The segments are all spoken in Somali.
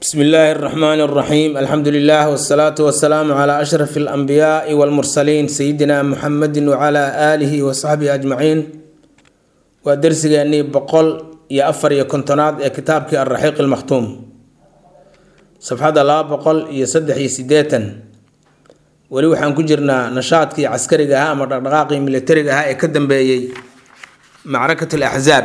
bsmi illaahi اraxmaani اraxiim alxamdu lilah wsalaatu wasalaamu cla ashraf اlanbiyaai wاlmursaliin sayidina muxamedi wcla aalihi wasaxbihi ajmaciin waa dersigeenii boqol iyo afar iyo kontonaad ee kitaabkii alraxiiq اlmakhtuum safxadda laba boqol iyo saddex iyo sideetan weli waxaan ku jirnaa nashaadkii caskariga ahaa ama dhaqdhaqaaqii militariga ahaa ee ka dambeeyey macrakat alaxzaab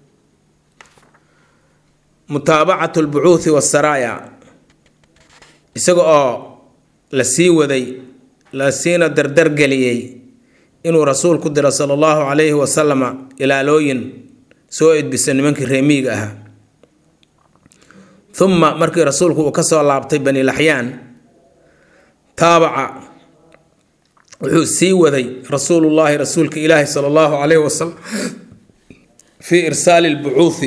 mutaabacat albucuuthi waasaraaya isaga oo la sii waday la siina dardargeliyey inuu rasuulku diro sala allahu calayhi wasalama ilaalooyin soo edbisa nimankii reemiyiga ahaa uma markii rasuulku uu kasoo laabtay bani laxyaan taabaca wuxuu sii waday rasuulullaahi rasuulka ilaahi sala allahu calayhi wasalam fii irsaali lbucuuthi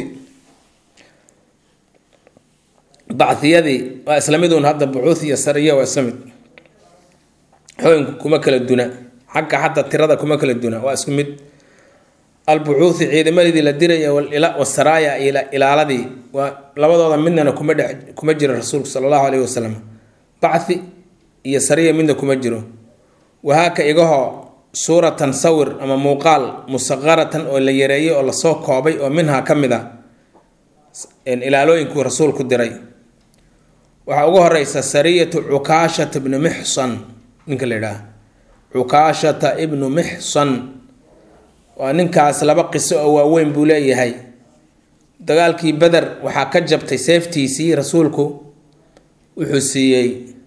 baciyadii waa isla mid uun hadda bucuuth iyo sariya waa isla mid xooyinku kuma kala duna xagga hadda tirada kuma kala duna waa isku mid albucuuthi ciidamadii la diraya wasaraaya ilaaladii waa labadooda midnana kuma dhex kuma jiro rasuulku sala allahu calayhi wasalam bachi iyo sariya midna kuma jiro wahaaka igahoo suuratan sawir ama muuqaal musaqaratan oo la yareeyey oo lasoo koobay oo minhaa ka mid a ilaalooyinkuu rasuulku diray waxaa ugu horeysa sariyatu cukaashata ibnu mixsan ninka la yidhaah cukaashata ibnu mixsan waa ninkaas laba qiso oo waaweyn buu leeyahay dagaalkii beder waxaa ka jabtay seeftiisii rasuulku wuxuu siiyey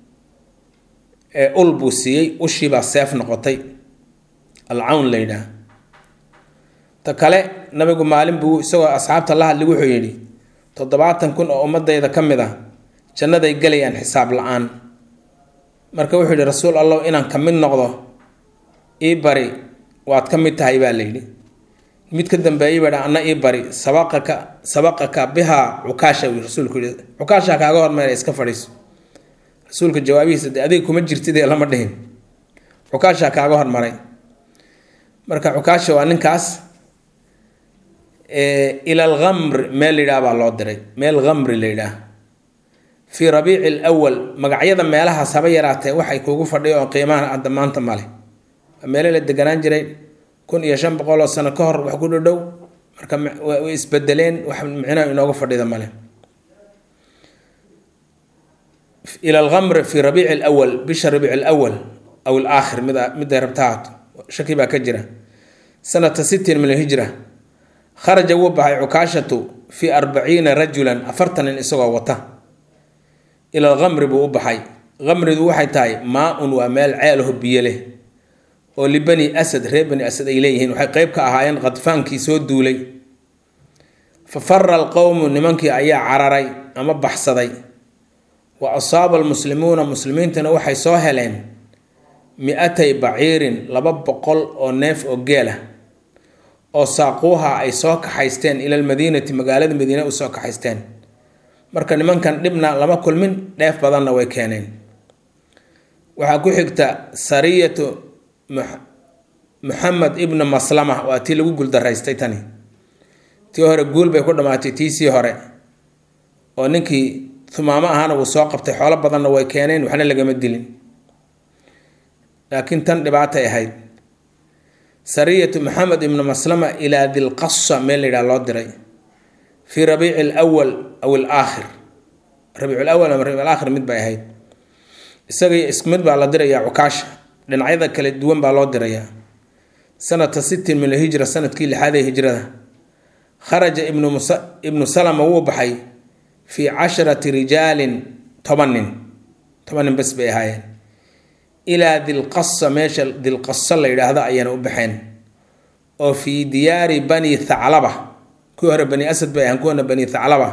ul buu siiyey ushiibaa seef noqotay alcawn la yidhaah ta kale nabigu maalin buu isagoo asxaabta la hadli wuxuu yidhi toddobaatan kun oo ummadayda ka mid ah jannaday gelayaan xisaab la-aan marka wuxuu yidhi rasuul allah inaan ka mid noqdo ii bari waad ka mid tahay baa layidhi mid ka dambeeyay baa anna ii bari sabaqaka sabaqaka bihaa cukaasha uu rasuulku yidhi cukaasha kaaga hormeera iska fadhiiso rasuulka jawaabihiisa de adiga kuma jirtid ee lama dhihin cukaasha kaaga hormaray marka cukaasha waa ninkaas ila alkamr meel layidhaah baa loo diray meel kamri la yidhaah fii rabiici lwal magacyada meelahaas haba yaraatee waxay kuugu fadhiyo oo qiimaha hadda maanta male waa meelo la deganaan jiray kun iyo shan boqol oo sano ka hor wax ku dhadhow marka way isbedeleen wax micnaha inooga fadhida male ila alkamr fi rabiici lwal bisha rabiic lwal aw alaakhir mid miday rabtahaato shaki baa ka jira sanata sittin min alhijra kharaja wuu baxay cukaashatu fii arbaciina rajulan afartan nin isagoo wata ila alkamri buu u baxay kamridu waxay tahay maa-un waa meel ceelaho biyo leh oo libani asad reer bani asad ay leeyihiin waxay qeyb ka ahaayeen khadfaankii soo duulay fa fara alqowmu nimankii ayaa cararay ama baxsaday wa asaaba almuslimuuna muslimiintana waxay soo heleen mi-atay baciirin laba boqol oo neef oo geel ah oo saaquuha ay soo kaxaysteen ila almadiinati magaalada madiine u soo kaxaysteen marka nimankan dhibna lama kulmin dheef badanna way keeneen waxaa ku xigta sariyatu muxamed ibnu maslama waa tii lagu guuldaraystay tani tii hore guul bay ku dhammaatay tiisii hore oo ninkii humaamo ahaana wuu soo qabtay xoolo badanna way keeneen waxna lagama dilin laakiin tan dhibaatay ahayd sariyatu maxamed ibnu maslama ilaa dilqasa meel la yidhaha loo diray fii rabiici lwal aw alaakhir rabiic lawal ama rabiic alaakhir mid bay ahayd isaga isku mid baa la dirayaa cukaasha dhinacyada kala duwan baa loo dirayaa sanata sittin min alhijra sanadkii lixaad ee hijrada kharaja ibnu ibnu salama wuu baxay fii casharati rijaalin toban nin toban nin bas bay ahaayeen ilaa dilqasa meesha dilqasa la yidhaahdo ayaana u baxeen oo fii diyaari bani thaclaba kuwii hore bani asad bay ahaan kuwana bani thaclaba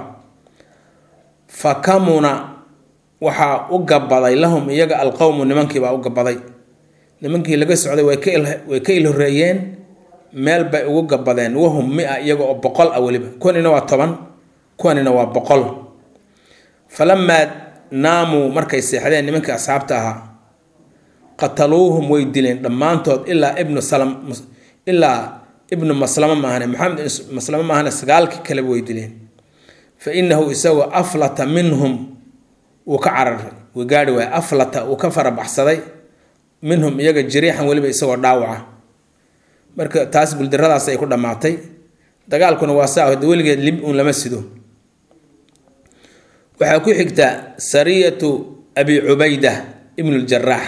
fa kamuna waxaa u gabaday lahum iyaga alqowmu nimankiibaa u gabaday nimankii laga socday way ka ilhoreeyeen meel bay ugu gabadeen wahum mia iyaga oo boqol ah weliba kuwanina waa toban kuwanina waa boqol falamaa naamuu markay seexdeen nimankii asxaabta ahaa qataluuhum way dileen dhammaantood ilaa ibnu salam ilaa ibnu maslama maahane maxamed maslama maahane sagaalkii kaleba way dileen fa inahu isagoo aflata minhum wuu ka cararay wuu gaari waaya aflata wuu ka farabaxsaday minhum iyaga jiriixan weliba isagoo dhaawaca marka taas guldaradaas ay ku dhammaatay dagaalkuna waa saa hode weligeed lib uun lama sido waxaa ku xigta sariyatu abi cubayda ibnu ljaraax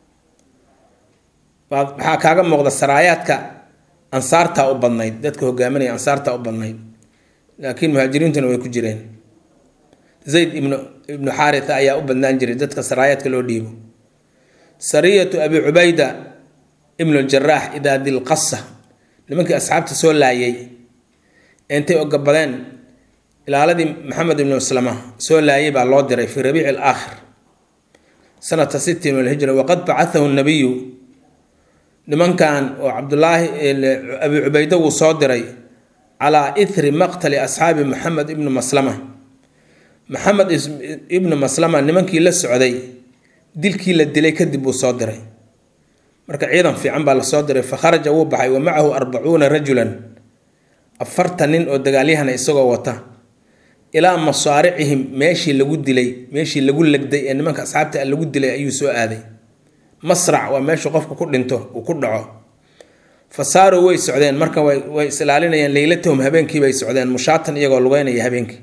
waxaa kaaga muuqda saraayaadka ansaartaa u badnayd dadka hogaaminaya ansaartaa u badnayd laakiin muhaajiriintuna way ku jireen zayd ibnu ibnu xaaritha ayaa u badnaan jiray dadka saraayaadka loo dhiibo sariyatu abi cubayda ibnu ljaraax idaa dilqasa nimankii asxaabta soo laayay intay ogabadeen ilaaladii maxamed ibnu maslama soo laayay baa loo diray fii rabiici alaakhir sanata sittin min alhijra waqad bacathahu nabiyu nimankan oo cabdulaahi abi cubayde wuu soo diray calaa ithri maqtali asxaabi maxamed ibnu maslama maxamed ibnu maslama nimankii la socday dilkii la dilay kadib buu soo diray marka ciidan fiican baa lasoo diray fa kharaja wuu baxay wa macahu arbacuuna rajulan afartan nin oo dagaalyahana isagoo wata ilaa masaaricihim meeshii lagu dilay meeshii lagu legday ee nimanka asxaabta lagu dilay ayuu soo aaday masrac waa meeshu qofku ku dhinto uu ku dhaco fa saaruu way socdeen marka way is ilaalinayaan leylatahum habeenkii bay socdeen mushaatan iyagoo lugeynaya habeenkii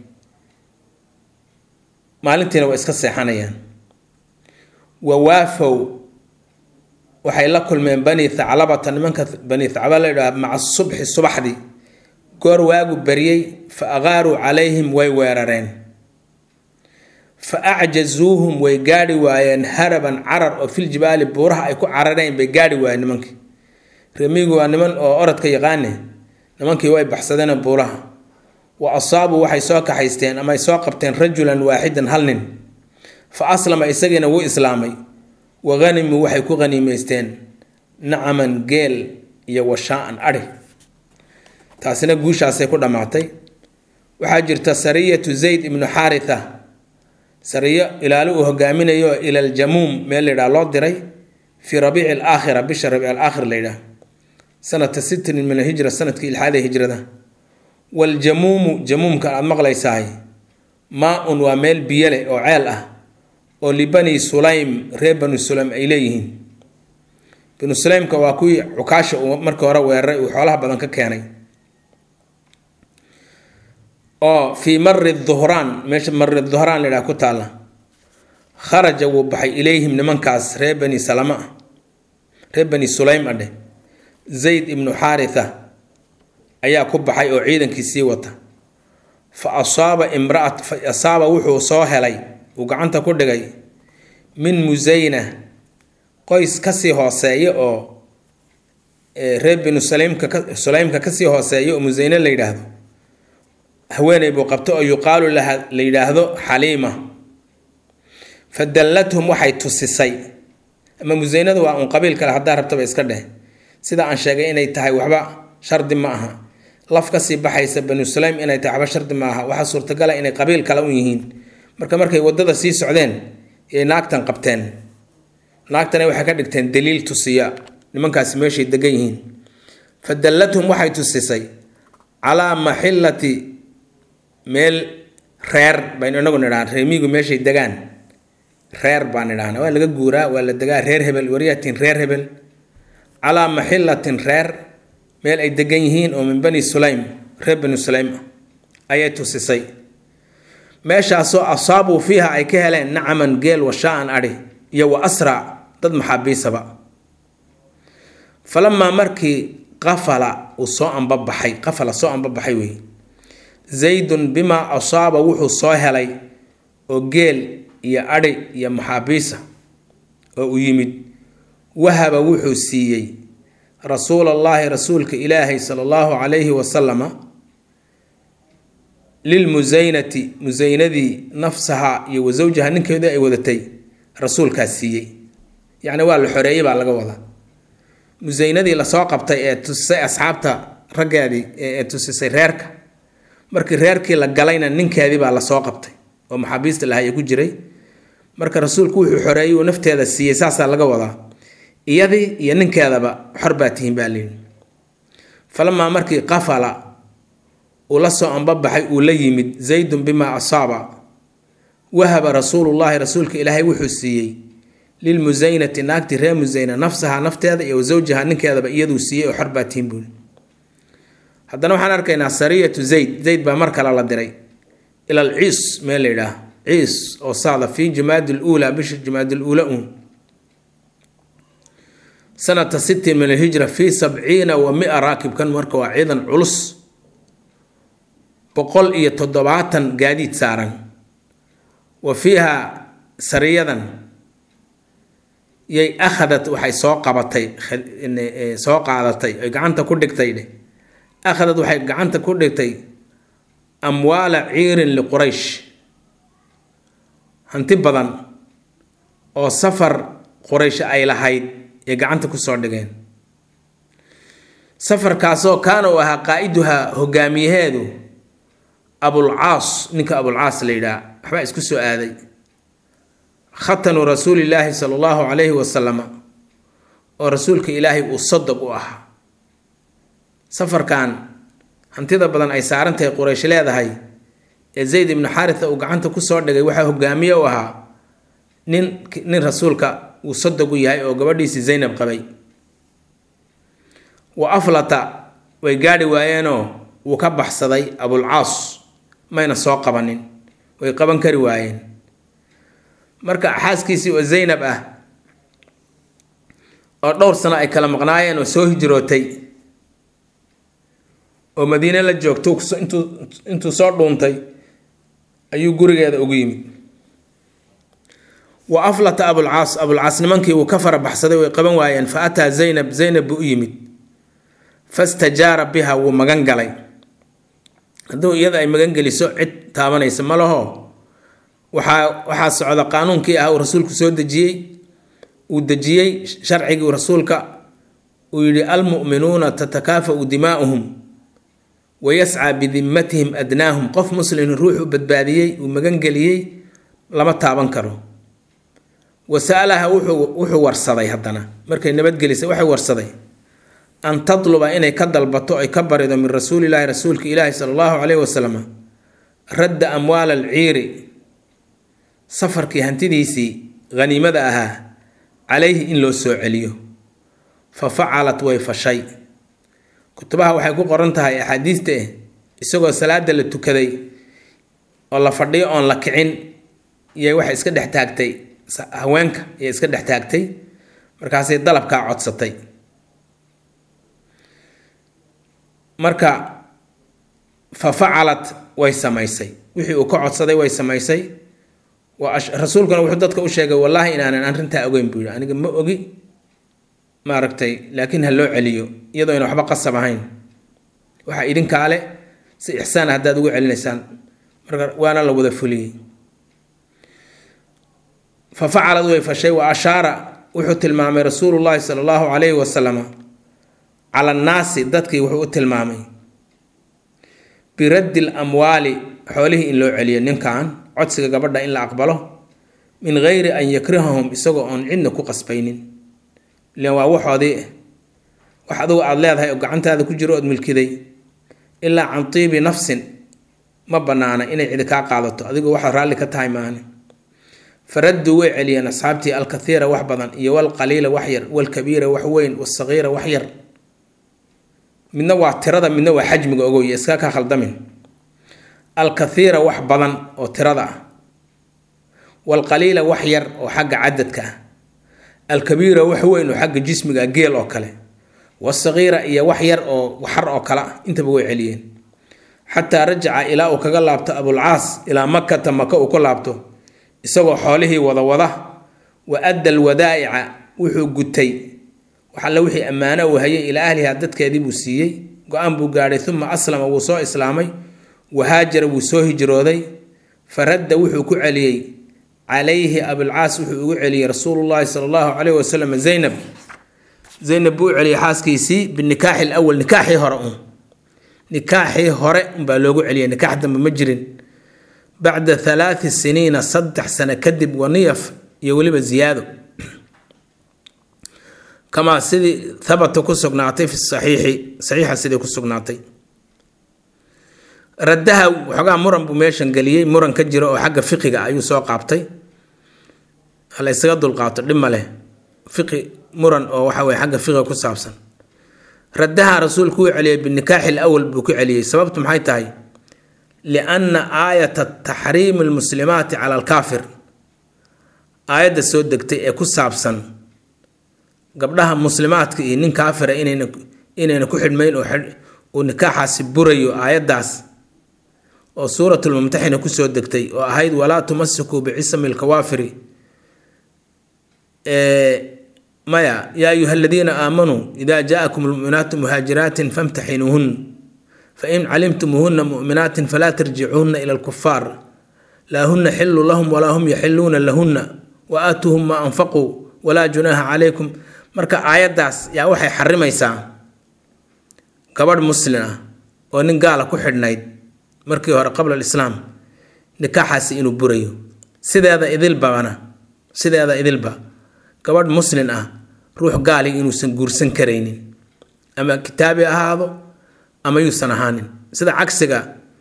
maalintiina way iska seexanayaan wawaafow waxay la kulmeen bani thaclabata nimanka bani thaclaba la yidhaha maca subxi subaxdii goor waagu baryey fa aqaaruu calayhim way weerareen fa acjazuuhum way gaadhi waayeen haraban carar oo fil jibaali buuraha ay ku carareen bay gaadhi waayeen nimankii remigu waa niman oo orodka yaqaane nimankii way baxsadeen buuraha wa asaabuu waxay soo kaxaysteen ama ay soo qabteen rajulan waaxidan hal nin fa aslama isagiina wuu islaamay wa hanimuu waxay ku haniimeysteen nacaman geel iyo washaa-an adhi taasina guushaasay ku dhammaatay waxaa jirta sariyatu zayd ibnu xaaritha sariyo ilaali uu hogaaminayo ila aljamuum meel layidhaha loo diray fii rabiici alaakhira bisha rabiic alaakhir layidhaah sanata sittin min alhijra sanadkii ilxaada hijrada waljamuumu jamuumka aada maqlaysahay maa-un waa meel biyo leh oo ceel ah oo libani sulaym reer banu sulaym ay leeyihiin banu sulaymka waa kuwii cukaasha uu markii hore weeraray uu xoolaha badan ka keenay oo fii mari duhraan meesha mari duhraan layidhaha ku taalla kharaja wuu baxay ilayhim nimankaas reer bani salama ah reer bani sulaym adheh zayd ibnu xaaritha ayaa ku baxay oo ciidankii sii wata fa asaaba imraat fa asaaba wuxuu soo helay uu gacanta ku dhigay min musayna qoys kasii hooseeya oo reer binu sulaymka sulaymka kasii hooseeya oo musayne la yidhaahdo haweeney buu qabto oo yuqaalu laha la yidhaahdo xaliima fa dallathum waxay tusisay ama musaynadu waa un qabiil kale haddaa rabtaba iska dheh sida aan sheegay inay tahay waxba shardi ma aha laf kasii baxaysa banu sulaym inay tahay waxba shardi ma aha waxaa suurtagala inay qabiil kale u yihiin marka markay wadada sii socdeen yay naagtan qabteen naagtana waxay ka dhigteen daliil tusiya nimankaasi meeshay degan yihiin fa dallathum waxay tusisay calaa maxillati meel reer baynu inagu nidhahan reemigu meeshay degaan reer baan idhahna waa laga guuraa waa la degaa reer hebel waryatin reer hebel calaa maxillatin reer meel ay degan yihiin oo min bani sulaym reer bani sulaym ayay tusisay meeshaasoo asaabuu fiiha ay ka heleen nacaman geel washaa-an adhi iyo wa asraac dad maxaabiisaba falamaa markii qafala uu soo ambabaxay qafala soo ambabaxay wey zaydun bimaa asaaba wuxuu soo helay oo geel iyo adhi iyo maxaabiisa oo u yimid wahaba wuxuu siiyey rasuul allaahi rasuulka ilaahay sala allahu calayhi wasalama lilmusaynati musaynadii nafsaha iyo wa zawjaha ninkeedii ay wadatay rasuulkaas siiyey yacni waa la xoreeyey baa laga wadaa musaynadii lasoo qabtay ee tusisay asxaabta raggeedii ee tusisay reerka markii reerkii la galayna ninkeedii baa lasoo qabtay oo maxaabiista lahaya ku jiray marka rasuulku wuxuu xoreeyey uu nafteeda siiyey saasaa laga wadaa iyadii iyo ninkeedaba xor baa tihiin baa layidhi falamaa markii qafala uu la soo ambabaxay uu la yimid zaydun bimaa asaaba wahaba rasuulullaahi rasuulka ilaahay wuxuu siiyey lilmusaynati naagti reer musayna nafsaha nafteeda iyo wasawjaha ninkeedaba iyaduu siiyey oo xorbaatiin buuli haddana waxaan arkaynaa sariyatu zayd zayd baa mar kale la diray ila al ciis meel la yidhaah ciis oo saada fii jumaadi luulaa bisha jumaadi luula uun sanata sittin min alhijra fii sabciina wa mia raakibkan marka waa ciidan culus boqol iyo toddobaatan gaadiid saaran wa fiiha sariyadan yay akhadat waxay soo qabatay soo qaadatay ay gacanta ku dhigtay dheh akhadad waxay gacanta ku dhigtay amwaala ciirin liquraysh hanti badan oo safar quraysh ay lahayd ee gacanta kusoo dhigeen safarkaasoo kaana uu ahaa qaa-iduhaa hogaamiyaheedu abulcaas ninka abulcaas la yidhaha waxbaa isku soo aaday khatanu rasuulillaahi sala allahu calayhi wasalama oo rasuulka ilaahay uu sodog u ahaa safarkan hantida badan ay saaran tahay quraysh leedahay ee zayd ibnu xaritha uu gacanta kusoo dhigay waxaa hogaamiye u ahaa nin nin rasuulka uu sodog u yahay oo gabadhiisii zaynab qabay wa aflata way gaadhi waayeenoo wuu ka baxsaday abulcaas mayna soo qabanin way qaban kari waayeen marka xaaskiisii oo zaynab ah oo dhowr sano ay kala maqnaayeen oo soo hijrootay oo madiine la joogto intuu intuu soo dhuuntay ayuu gurigeeda ugu yimid wa aflata abulcaas abulcaas nimankii wuu ka fara baxsaday way qaban waayeen fa ataa zaynab zaynab buu u yimid fastajaara biha wuu magan galay hadduu iyada ay magan geliso cid taabanaysa ma laho waxaa waxaa socda qaanuunkii ah uu rasuulku soo dejiyey uu dejiyey sharcigii rasuulka uu yidhi almu'minuuna tatakaafa'u dimaa'uhum wayascaa bidimmatihim adnaahum qof muslimin ruuxu badbaadiyey uu magangeliyey lama taaban karo wasa'alaha wuxuu wuxuu warsaday haddana markay nabadgelisay waxay warsaday an tatluba inay ka dalbato ay ka barido min rasuulilaahi rasuulka ilaahi sala allahu caleyhi wasalam radda amwaala alciiri safarkii hantidiisii haniimada ahaa calayhi in loo soo celiyo fa facalat way fashay kutubaha waxay ku qoran tahay axaadiista eh isagoo salaada la tukaday oo la fadhiyo oon la kicin iyo waxay iska dhex taagtay haweenka iyo iska dhex taagtay markaasay dalabkaa codsatay marka fa facalat way samaysay wixii uu ka codsaday way samaysay rasuulkuna wuxuu dadka u sheegay wallaahi inaanan arrintaa ogeyn buu yihi aniga ma ogi maaragtay laakiin ha loo celiyo iyadoo ayna waxba qasab ahayn waxaa idinkaale si ixsaan haddaad ugu celinaysaan marka waana la wada fuliyey fa facalad way fashay wa ashaara wuxuu tilmaamay rasuulullaahi sala allahu calayhi wasalama cala annaasi dadkii wuxuu u tilmaamay biraddi l amwaali xoolihii in loo celiyo ninkan codsiga gabadha in la aqbalo min geyri an yakrihahum isagoo oon cidna ku qasbaynin ilan waa waxoodii wax adugu aada leedahay oo gacantaada ku jiro ood milkiday ilaa can tiibi nafsin ma bannaana inay cidi kaa qaadato adigoo waxaad raalli ka tahay maane faradduu way celiyeen asxaabtii alkathiira wax badan iyo walqaliila wax yar walkabiira wax weyn wasagiira wax yar midna waa tirada midna waa xajmiga ogoy iska ka khaldamin alkathiira wax badan oo tirada ah walqaliila wax yar oo xagga cadadka ah alkabiira wax weyn oo xagga jismiga geel oo kale wasagiira iyo wax yar oo waxar oo kale ah intaba way celiyeen xataa rajaca ilaa uu kaga laabto abulcaas ilaa makata maka uu ku laabto isagoo xoolihii wada wada wa adda alwadaa'ica wuxuu gutay wax alle wixii ammaano uu hayay ilaa ahliha dadkeedii buu siiyey go-aan buu gaadhay uma aslama wuu soo islaamay wahaajara wuu soo hijrooday faradda wuxuu ku celiyey calayhi abulcaas wuxuu ugu celiyey rasuulullaahi sala allahu caleyhi wasalam zaynab zaynab buu u celiyey xaaskiisii binikaaxi lawal nikaaxii hore un nikaaxii hore unbaa loogu celiyay nikaax dambe ma jirin bacda halaati siniina saddex sano kadib waniyaf iyo weliba ziyaado kamaa sidii habata ku sugnaatay fi saxiixi saxiixa sidii ku sugnaatay raddaha waxoogaa muran buu meeshan geliyey muran ka jiro oo xagga fiqiga ayuu soo qaabtay hala isaga dulqaato dhib ma leh fiqi muran oo waxa weye xagga fiqiga ku saabsan raddaha rasuulku wuu celiyey binikaaxi lawal buu ku celiyey sababtu maxay tahay lianna aayata taxriimi lmuslimaati cala alkaafir aayadda soo degtay ee ku saabsan gabdhaha muslimaadka iyo nin kaafira inayna inayna ku xidhmayn oo uu nikaaxaasi burayo aayaddaas oo suuratulmumtaxina kusoo degtay oo ahayd walaa tumasikuu bicisami lkawaafiri maya yaa ayuha aladiina aamanuu ida jaakum lmuminaatu muhaajiraatin famtaxinuuhun fain calimtumuuhuna muminaatin falaa tarjicuuhuna ila lkufaar laa huna xilu lahum walaa hum yaxiluuna lahuna wa aatuuhum maa anfaquu walaa junaaha calaykum marka aayaddaas yaa waxay xarimaysaa gabadh muslin ah oo nin gaala ku xidhnayd markii hore qabla alislaam nikaaxaasi inuu burayo sideeda idilbana sideeda idilba gabadh muslin ah ruux gaaliga inuusan guursan karaynin ama kitaabi ahaado ama yuusan ahaanin sida cagsiga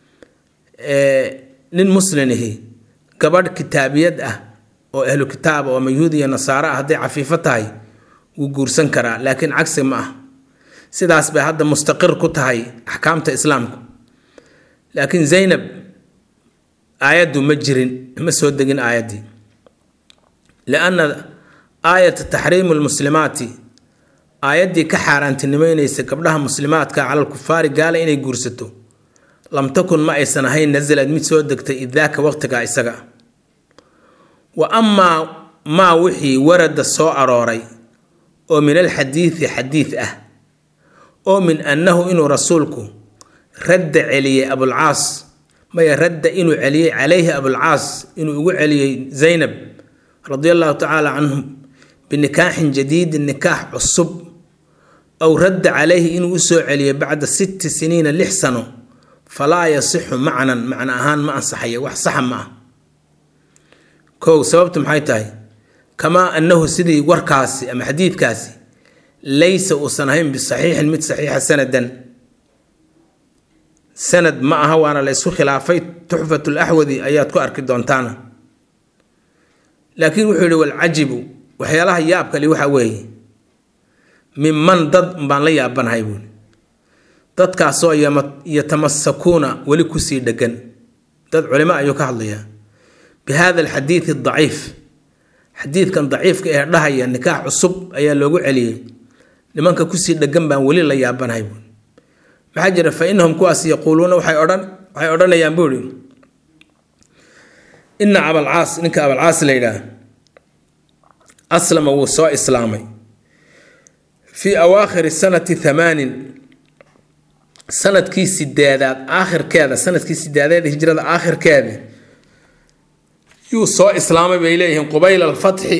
nin muslinihi gabadh kitaabiyad ah oo ahlu kitaab oo ama yuhuud iyo nasaaro ah hadday cafiifo tahay wuu guursan karaa laakiin cagsi ma ah sidaas bay hadda mustaqir ku tahay axkaamta islaamku laakiin zaynab aayaddu ma jirin ma soo degin aayaddii lianna aayata taxriimu lmuslimaati aayaddii ka xaaraantinimeynaysa gabdhaha muslimaadka cala lkufaari gaala inay guursato lam takun ma aysan ahayn nasalad mid soo degtay idaaka waqtiga isaga wa amaa maa wixii warada soo arooray oo min alxadiidi xadiid ah oo min annahu inuu rasuulku radda celiyey abulcaas maya radda inuu celiyey calayhi abulcaas inuu ugu celiyey zaynab radia allahu tacaala canhum binikaaxin jadiidin nikaax cusub aw radda calayhi inuu usoo celiyey bacda sitti siniina lix sano falaa yasixu macnan macno ahaan ma ansaxayo wax saxa ma ah kow sababtu maxay tahay kamaa annahu sidii warkaasi ama xadiidkaasi laysa uusan ahayn bisaxiixin mid saxiixa sanadan sanad ma aha waana la isku khilaafay tuxfat laxwadi ayaad ku arki doontaana laakiin wuxuu yihi walcajibu waxyaalaha yaabkali waxa weeye minman dad baan la yaabanahay buuli dadkaasoo yatamasakuuna weli kusii dhegan dad culimo ayuu ka hadlayaa bi hada alxadiidi daciif xadiidkan daciifka ee dhahaya nikaax cusub ayaa loogu celiyey nimanka kusii dhegan baan weli la yaabanahay buuli maxaa jira fa inahum kuwaas yaquuluuna waxay odhan waxay odhanayaan buu ihi ina abalcaas ninka abalcaas la yidhaah aslama wuu soo islaamay fii awaakhiri sanati thamaanin sanadkii sideedaad aakhirkeeda sanadkii sideedeed hijrada aakhirkeeda yuu soo islaamay bay leeyihiin qubayla alfatxi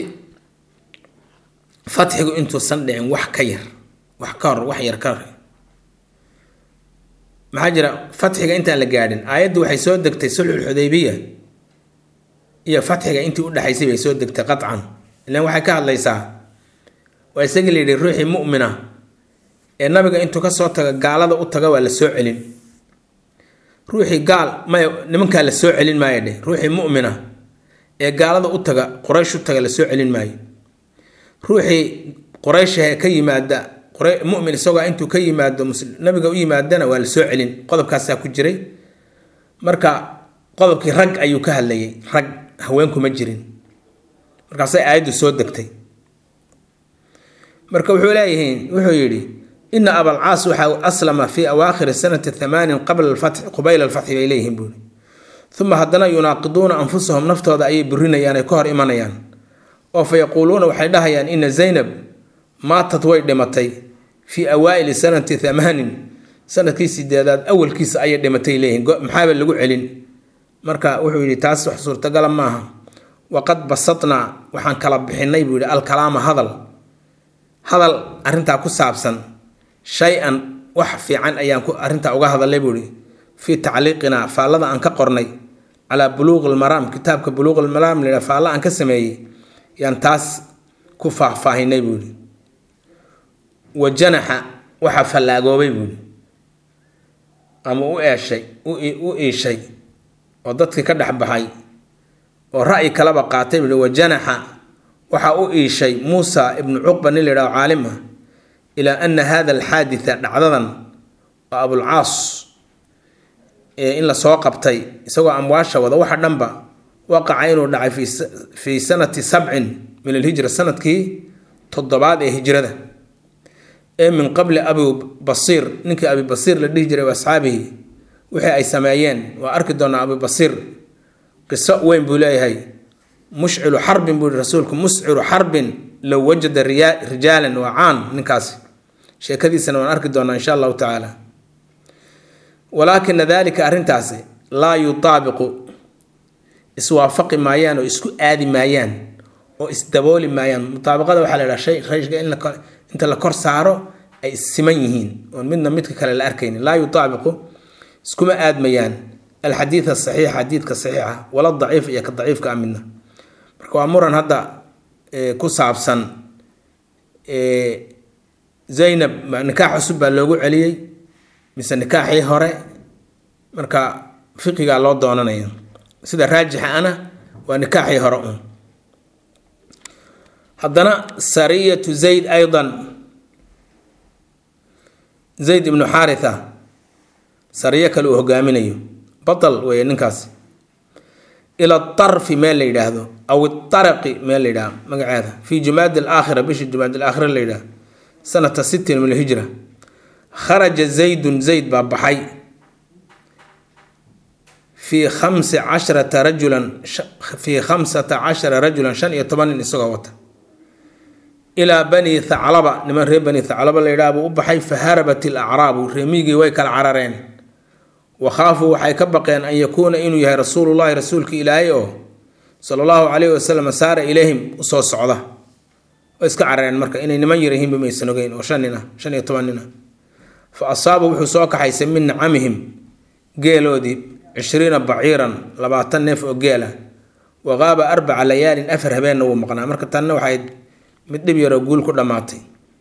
fatxigu intuusan dhicin wax ka yar wax ka hor wax yar ka hor maxaa jira fatxiga intaan la gaadhin aayaddu waxay soo degtay sulxulxudaybiya iyo fatxiga intii udhexaysay bay soo degtay qacan ilan waxay ka hadlaysaa waa isagii layidhi ruuxii mu'mina ee nabiga intuu kasoo taga gaalada u taga waa la soo celin ruuxii gaal maya nimankaa la soo celin maayo dheh ruuxii mu'mina ee gaalada u taga quraysh u taga la soo celin maayo ruuxii qurayshahe ka yimaada mumin isagoo intuu ka yimaado nabiga u yimaadana waa la soo celin qodobkaasaa ku jiray marka qodobkii rag ayuu ka hadlayay rag haweenkuma jirin markaasay aayaddu soo degtay marka wuxuu leeyihiin wuxuu yidhi ina abalcaas waxa aslama fii awaakhiri sanati thamaanin qabla alfatxi qubayla alfatxi bay leeyihiin buuri uma haddana yunaaqiduuna anfusahum naftooda ayay burinayaan ay ka hor imanayaan oo fa yaquuluuna waxay dhahayaan ina zaynab maatad way dhimatay fii awaa'ili sanati thamaanin sanadkii sideedaad awalkiisa ayay dhimatay leeyihiin maxaaba lagu celin marka wuxuu yidhi taas wax suurtagala maaha waqad basadnaa waxaan kala bixinay buu yidhi alkalaama hadal hadal arrintaa ku saabsan shay-an wax fiican ayaan arrintaa uga hadalay buu yidhi fii tacliiqinaa faallada aan ka qornay calaa buluuqi lmaraam kitaabka buluuqi lmaraam layidhaha faalla aan ka sameeyey yaan taas ku faahfaahinay buu yidhi wa janaxa waxaa fallaagoobay buuhi ama u eeshay u iishay oo dadkii ka dhex baxay oo ra'yi kaleba qaatay bui wajanaxa waxaa u iishay muusa ibnu cuqba nin la yidhaho caalim ah ilaa ana hada alxaaditha dhacdadan oo abulcaas in la soo qabtay isagoo amwaasha wada waxa dhanba waqaca inuu dhacay fii sanati sabcin min alhijra sanadkii toddobaad ee hijrada ee min qabli abi basiir ninkii abi basiir la dhihi jiray asxaabihi wixii ay sameeyeen waa arki doonaa abi basiir qiso weyn buu leeyahay mushcilu xarbin buu yihi rasuulku musciru xarbin low wajada rijaalan waa caan ninkaasi sheekadiisana waan arki doonaa insha allahu tacaala walaakina dalika arrintaasi laa yutaabiqu iswaafaqi maayaan oo isku aadi maayaan oo isdabooli maayaan mutaabaqada waxaa la yidhaha shay shayga in inta la kor saaro ay siman yihiin oon midna midka kale la arkaynin laa yutaabiqu iskuma aadmayaan alxadiid asaxiix xadiidka saxiixa wala daciif iyo ka daciifka a midna marka waa muran hadda ku saabsan zaynab nikaax cusub baa loogu celiyey mise nikaaxii hore marka fiqigaa loo doonanaya sida raajixa ana waa nikaaxii hore un haddana sariyatu zayd aydan zayd ibnu xaaritha sariyo kale uu hogaaminayo batal weeye ninkaasi ila tarfi meel la yidhaahdo aw itaraqi meel la yidhahdo magaceeda fi jumaadi alaakhira bishii jumaadi alaakhira la yidhahdo sanata sittin min alhijra kharaja zaydun zayd baa baxay fii khamsi casharata rajulan fii khamsata cashara rajulan shan iyo toban nin isagoo wata ilaa bani thaclaba niman reer bani thaclaba la yidhaha buu u baxay faharabat ilacraabu reemigii way kala carareen wakhaafuu waxay ka baqeen an yakuuna inuu yahay rasuulullahi rasuulka ilaahay oo sala allahu calayhi wasalam saara ilayhim usoo socda way iska carareen marka inay niman yarahiinba maysan ogeyn oo shan nin ah shan iyo toban nin ah fa asaaba wuxuu soo kaxaysay min nacamihim geeloodii cishriina baciiran labaatan neef oo geela wa qaaba arbaca layaalin afar habeenna wuu maqnaa marka tanna waxay mid dhib yaroo guul ku dhammaatay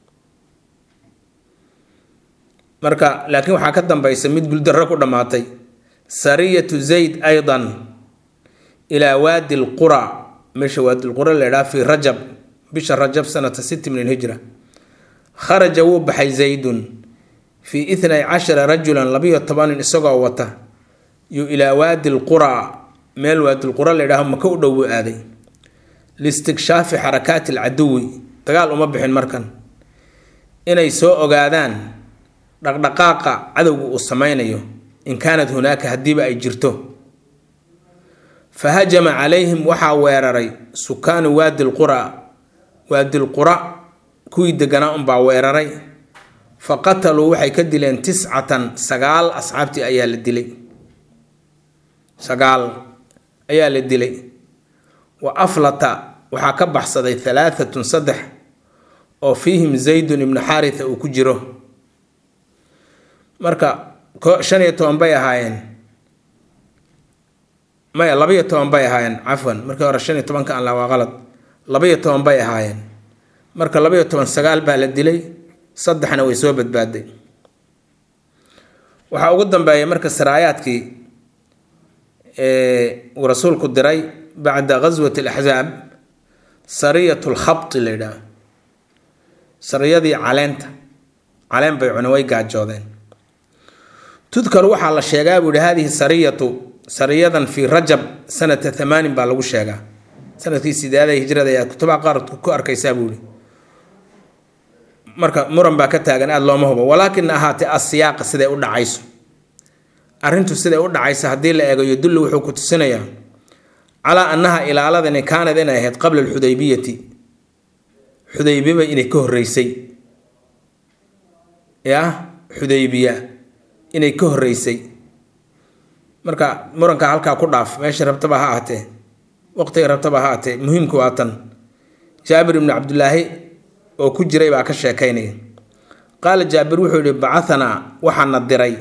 marka laakiin waxaa ka dambaysa mid guuldarro ku dhammaatay sariyatu zayd aydan ilaa waadi lqura meesha waadi lqura la ydhaha fii rajab bisha rajab sanata sitti min alhijra kharaja wuu baxay zaydun fii itnay cashara rajulan labiyo tobanin isagoo wata yu ilaa waadi lqura meel waadi lqura la ydhaho maka u dhow buu aaday liistikshaafi xarakaati alcaduwi dagaal uma bixin markan inay soo ogaadaan dhaqdhaqaaqa cadowga uu sameynayo in kaanat hunaaka haddiiba ay jirto fa hajama calayhim waxaa weeraray sukaanu waadi lqura waadi lqura kuwii deganaa unbaa weeraray fa qataluu waxay ka dileen tiscatan sagaal asxaabtii ayaa la dilay sagaal ayaa la dilay wa aflata waxaa ka baxsaday halaaatun saddex oo fiihim zaydun ibnu xaaritha uu ku jiro marka shan iyo toban bay ahaayeen maya labaiyo toban bay ahaayeen cafwan markii hore shan iyo tobanka aan la waa qalad labaiyo toban bay ahaayeen marka labaiyo toban sagaal baa la dilay saddexna way soo badbaaday waxaa ugu dambeeya marka saraayaadkii uu rasuulku diray bacda ghaswati alaxzaab sariyat lkhabti la yidhaah sariyadii caleenta caleen bay cune way gaajoodeen tudkar waxaa la sheegaa buu yihi hadihi sariyatu sariyadan fii rajab sanata thamaanin baa lagu sheegaa sanadkii sideeda hijrada ayaa kutubaha qaar ku arkaysaa buu yihi marka muran baa ka taagan aada looma hubo walaakin ahaatee asiyaaqa siday u dhacayso arrintu siday u dhacayso haddii la eego yodullu wuxuu ku tusinayaa calaa annaha ilaaladani kaanad inay ahayd qabla alxudaybiyati xudaybiba inay ka horreysay yah xudaybiya inay ka horreysay marka muranka halkaa ku dhaaf meesha rabtaba ha ahatee waqtiga rabtaba ha ahatee muhiimku waa tan jaabir ibnu cabdulaahi oo ku jiray baa ka sheekaynaya qaala jaabir wuxuu yihi bacahanaa waxaana diray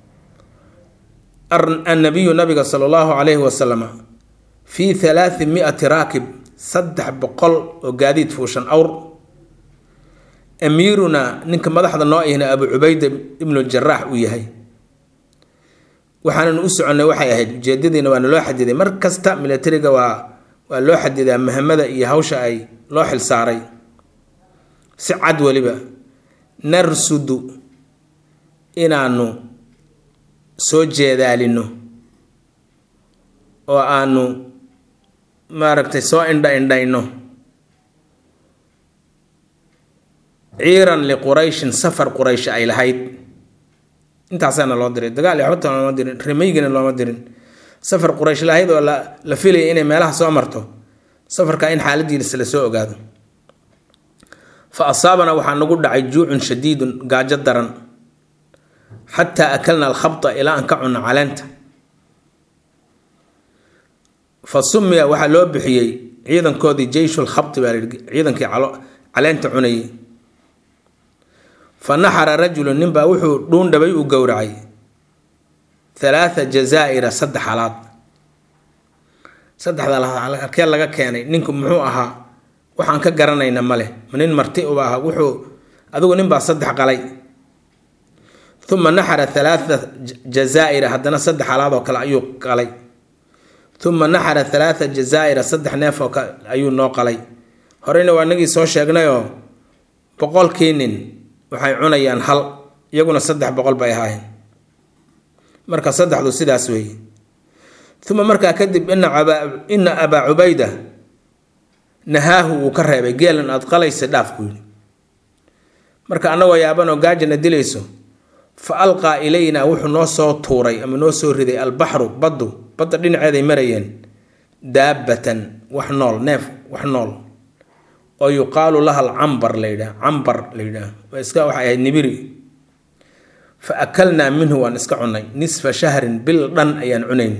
annabiyu nabiga sala allahu calayhi wasalama fii halaati mi-ati raakib saddex boqol oo gaadiid fuushan awr amiirunaa ninka madaxda noo ihna abu cubayda ibnu jaraax uu yahay waxaanan u soconnay waxay ahayd ujeedadiina waana loo xadiday mar kasta militariga waa waa loo xadidaa mahamada iyo hawsha ay loo xilsaaray si cad weliba narsudu inaanu soo jeedaalino oo aanu maaragtay soo indha indhayno ciiran liqurayshin safar quraysh ay lahayd intaasaana loo diray dagaal iyo waxbata looma dirin rimaygina looma dirin safar quraysh lahayd oo la la filaya inay meelaha soo marto safarka in xaaladiisa la soo ogaado fa asaabana waxaa nagu dhacay juucun shadiidun gaajo daran xataa akalna alkhabta ilaa aan ka cunno caleenta fa sumiya waxaa loo bixiyey ciidankoodii jeyshul khabti baa layihi ciidankii caleenta cunayay fa naxara rajulun ninbaa wuxuu dhuundhabay u gowracay halaatha jazaa'ira saddex halaad saddexda halkee laga keenay ninku muxuu ahaa waxaan ka garanayna ma leh nin marti uba aha wuxuu adigu ninbaa saddex qalay uma naxara halaatha jazaa'ira haddana saddex halaad oo kale ayuu qalay uma naxara halaatha jazaa'ira saddex neef oo kale ayuu noo qalay horeyna waa nagii soo sheegnayoo boqolkii nin waxay cunayaan hal iyaguna saddex boqol bay ahaayeen marka saddexdu sidaas weeye uma markaa kadib ina abaa cubayda nahaahu wuu ka reebay geelan aad qalaysa dhaaf buu yidhi marka annagoo yaabanoo gaajana dilayso fa alqaa ilaynaa wuxuu noo soo tuuray ama noo soo riday albaxru baddu badda dhinaceeday marayeen daabbatan wax nool neef wax nool oo yuqaalu laha alcambar la yidhaah cambar la yidhaah waa iska waxay ahayd nibiri fa akalnaa minhu waan iska cunay nisfa shahrin bil dhan ayaan cunayn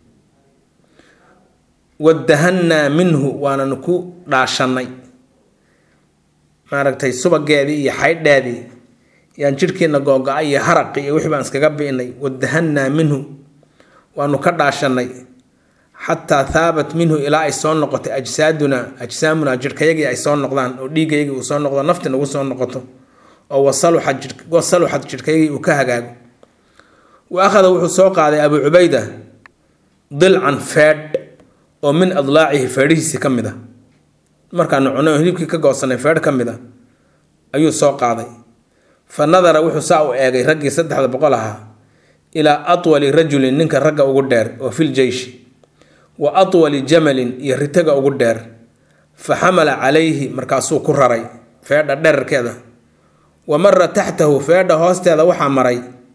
wadahannaa minhu waanan ku dhaashannay maaragtay subageedii iyo xaydheedii yaan jidhkiina googo-ay iyo haraqi iyo wixii baan iskaga bi'nay wadahannaa minhu waanu ka dhaashannay xataa haabat minhu ilaa ay soo noqotay ajsaaduna ajsaamuna jidhkayagii ay soo noqdaan oo dhiigayagii uu soo noqdo nafti nagu soo noqoto oo wasaluxad jidhkayagii uu ka hagaago wa akhada wuxuu soo qaaday abuu cubayda dilcan feedh oo min adlaacihi feedhihiisii ka mid a markaanu cunay oo hilibkii ka goosanay feedh ka mid a ayuu soo qaaday fa nadara wuxuu saa u eegay raggii saddexda boqol ahaa ilaa atwali rajulin ninka ragga ugu dheer oo fil jeyshi wa atwali jamalin iyo ritaga ugu dheer fa xamala calayhi markaasuu ku raray feedha dherarkeeda wa mara taxtahu feedha hoosteeda waxaa maray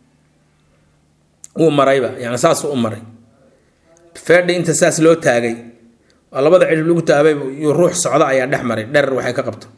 wuu marayba yani saasuu u maray feedha inta saas loo taagay oo labada cidhib lagu taabay iyo ruux socda ayaa dhex maray dherar waxay ka qabto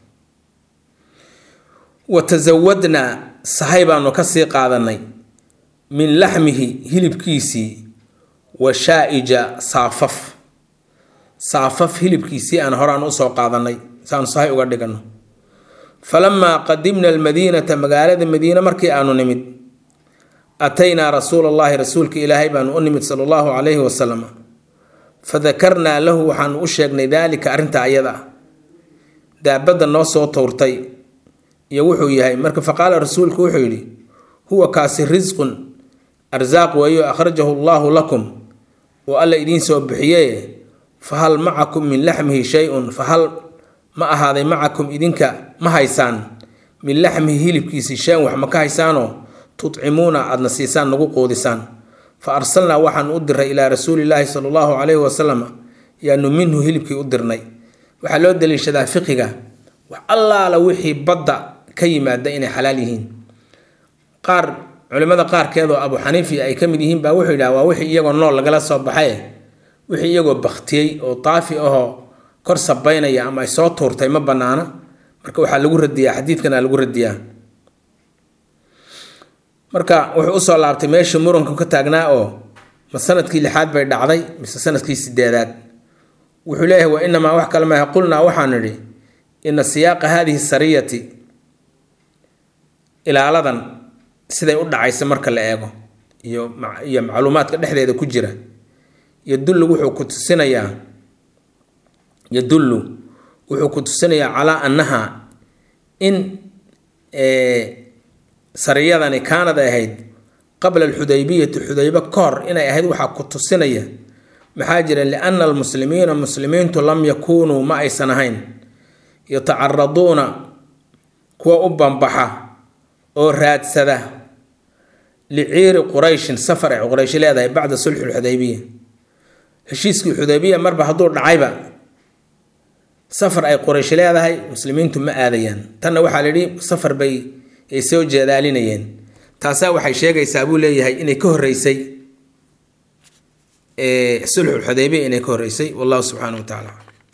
wa tasawadnaa sahay baanu ka sii qaadanay min laxmihi hilibkiisii wa shaa-ija saafaf saafaf hilibkiisii aan horaan usoo qaadanay saanu sahay uga dhigano falamaa qadimna almadiinata magaalada madiine markii aanu nimid ataynaa rasuula allahi rasuulka ilaahay baanu u nimid sala allahu calayhi wasalam fadakarnaa lahu waxaanu u sheegnay daalika arrinta ayada ah daabadda noo soo towrtay iyo wuxuu yahay marka faqaala rasuulku wuxuu yidhi huwa kaasi risqun arsaaq weeyo akhrajahu allaahu lakum oo alla idiin soo bixiyee fahal macakum min laxmihi shay-un fahal ma ahaaday macakum idinka ma haysaan min laxmihi hilibkiisii shay-un wax ma ka haysaanoo tudcimuuna aadna siisaan nagu quudisaan fa arsalnaa waxaan u diray ilaa rasuulilaahi sala allahu calayhi wasalam yaanu minhu hilibkii u dirnay waxaa loo daliishadaa fiqiga wax allaala wixii badda ka yimaada inay xalaal yihiin qaar culimmada qaarkeed oo abu xaniifi ay ka mid yihiin baa wuxuu yidhaha waa wixii iyagoo nool lagala soo baxay wixii iyagoo baktiyey oo daafi ahoo kor sabaynaya ama ay soo tuurtay ma bannaana marka waxaa lagu radiyaa xadiidkana lagu radiyaa marka wuxuu usoo laabtay meeshii muranku ka taagnaa oo ma sanadkii lixaad bay dhacday mise sanadkii sideedaad wuxuu leeyahay wa inamaa wax kale maaha qulnaa waxaan nidhi ina siyaaqa haadihi sariyati ilaaladan siday u dhacaysa marka la eego iyo iyo macluumaadka dhexdeeda ku jira yadullu wuxuu ku tusinayaa yadullu wuxuu ku tusinayaa calaa annaha in sariyadani kaanad ahayd qabla alxudaybiyati xudaybe ka hor inay ahayd waxaa ku tusinaya maxaa jira liana almuslimiina muslimiintu lam yakuunuu ma aysan ahayn yatacaraduuna kuwa u bambaxa oo raadsada liciiri qurayshin safar ay quraysh leedahay bacda sulxi lxudaybiya heshiiskii xudaybiya marba hadduu dhacayba safar ay quraysh leedahay muslimiintu ma aadayaan tanna waxaa la yidhi safar bay ay soo jeedaalinayeen taasaa waxay sheegaysaa buu leeyahay inay ka horreysay sulxu lxudaybiya inay ka horreysay wallahu subxaanahu wa tacaala